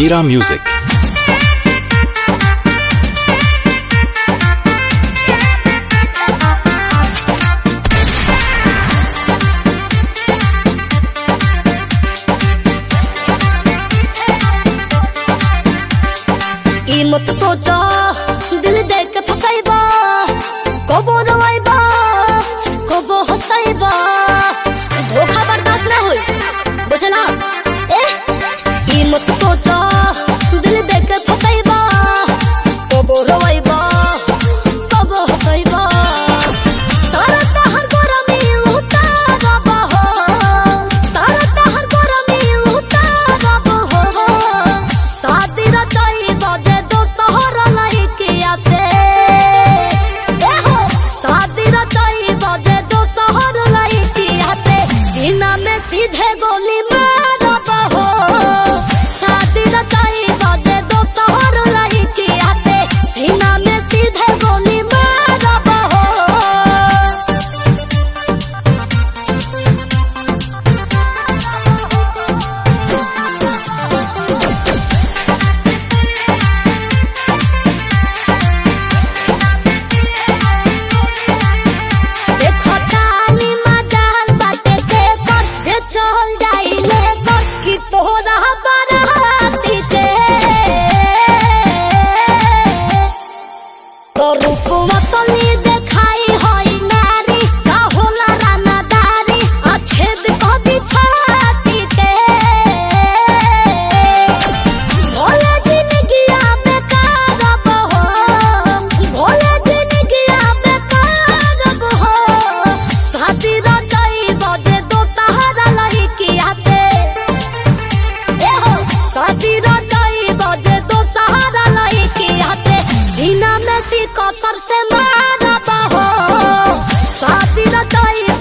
Mira Music. ई मत सोचा दिल देख के फसाइबा कबो रवाइबा कबो हसाइबा धोखा बर्दाश्त ना होई बुझला ए ई मत सोचा दिल देख के फसाइबा कबो रवाइबा कबो हसाइबा सारा तहर गरमी उतारबा हो सारा तहर गरमी उतारबा हो शादी रचाई बजे दो शहर लइकिया से ए हो शादी रचाई बजे दो शहर लइकिया से सीना में सीधे गोली मारब हो शादी रचाई बजे दो शहर लइकिया से सीना में सीधे गोली मारब हो देखो तानी मजाल बाटे के कर जे चल जाइले कर कि तोरा बराती के तो रूप मसली देखाई होई नारी का होला रानादारी अछेद कदी छाती के भोले जिंदगिया बेकार हो भोले जिंदगिया बेकार हो शादी रचाई बजे दो सहारा लइकिया से ए हो शादी रचाई बजे दो सहारा लइकिया से सीना में सी कसर से मारब हो शादी रचाई